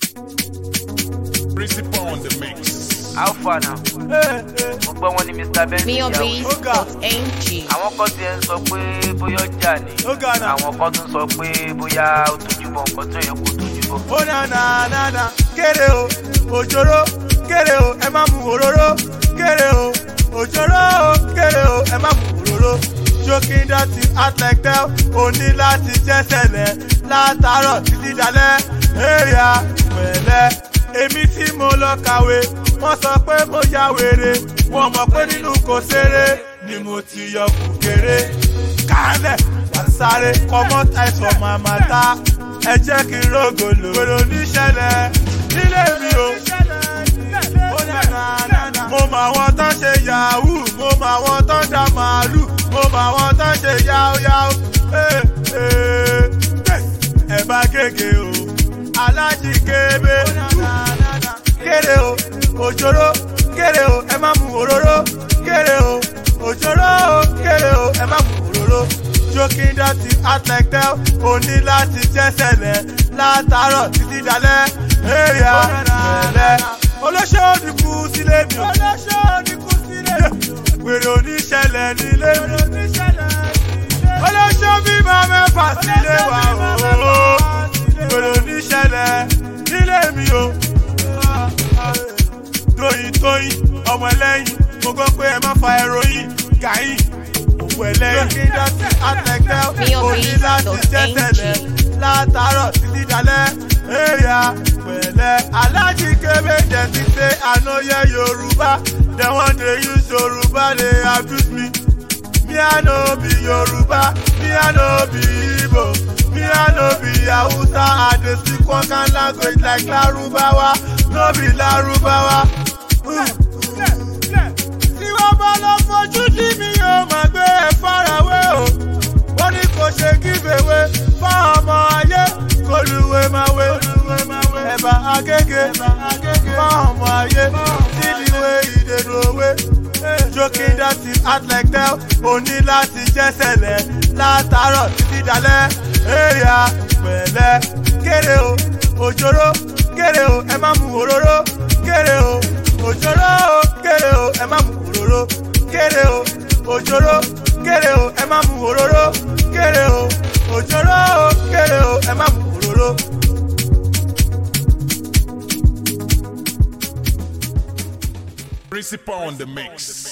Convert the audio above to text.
Principal on the mix. How far now? Mo gbọ́ wọn ní Mr. Benson ìyàwó. Miobis.ng. Àwọn kan ti ẹ̀ ń sọ pé bóyá ọjà ni. Ó ga náà. Àwọn kan tún sọ pé bóyá ó tójú bọ̀ nǹkan tó yẹ kó tójú bọ̀. ó na na na na kéré o òjòrò kéré o ẹ má mu òróró kéré o òjòrò kéré o ẹ má mu òróró joking dirty act like tell o ní láti jẹ́sẹ̀lẹ̀ látàárọ̀ títí dalẹ̀ èrìà pẹ̀lẹ́ èmi tí mo lọ kàwé wọ́n sọ pé mo ya wèrè wọ́n mọ̀ pé nínú kò ṣeré ni mo ti yọ kùkéré kálẹ̀ sáré comot eyes for my matter ẹ jẹ́ kí n rògòlò. gbèrò níṣẹ̀lẹ̀ nílé mi o. Ó na na na na. mo mọ àwọn tó ń ṣe yahoo mo mọ àwọn tó ń da màálù mo mọ àwọn tó ń ṣe yáóyáó. Eh, eh, eh. ẹ bá gègé o alájí kébé kéré o òjòrò kéré o ẹ má mu òróró kéré o òjòrò kéré o ẹ má mu òróró joking dirty act like tell o ní láti jẹ́sẹ̀lẹ̀ látàárọ̀ títí dalẹ̀ èrìà pẹ̀lẹ́ olóṣè òdìkú sílé mi o olóṣè òdìkú sílé mi o wèrè oníṣẹ̀lẹ̀ nílé mi olóṣè bímọ mẹ́fà sílé wa o wèrè oníṣẹ̀lẹ̀ nílé mi o tóyin tóyin ọmọ ẹlẹ́yin mo gbọ́ pé ẹ má fa ẹ̀rọyìn gàyìn òkú ẹlẹ́yin kí n dá sí àtẹ̀kẹ́ òní láti jẹ́sẹ̀lẹ̀ látàárọ̀ títí dalẹ̀ èrìà pẹ̀lẹ́ alájí kébé jẹ́ ti ṣe ànáyẹ yorùbá dem wan dey use yorùbá dey abuse me me i no be yorùbá me i no be igbo me i no be hausa i dey speak one kind language like larubawa no be larubawa. tí wọ́n bá lọ fojú dí mi yóò máa gbé ẹ farawé o wọ́n ní kò ṣe giveaway fún ọmọ ayé kólúwé máa wé ẹ̀bà agége fún ọmọ ayé sídìwé ìdèròwé joking dirty act like tell o ní láti jẹ́sẹ̀lẹ̀ látàárọ̀ títí dalẹ̀ èrìà pẹ̀lẹ́ kéré o òjòrò kéré o ẹ má mu òróró kéré o òjòrò kéré o ẹ má mu òróró kéré o òjòrò kéré o ẹ má mu òróró kéré o òjòrò kéré o ẹ má mu òróró. Principal on the mix.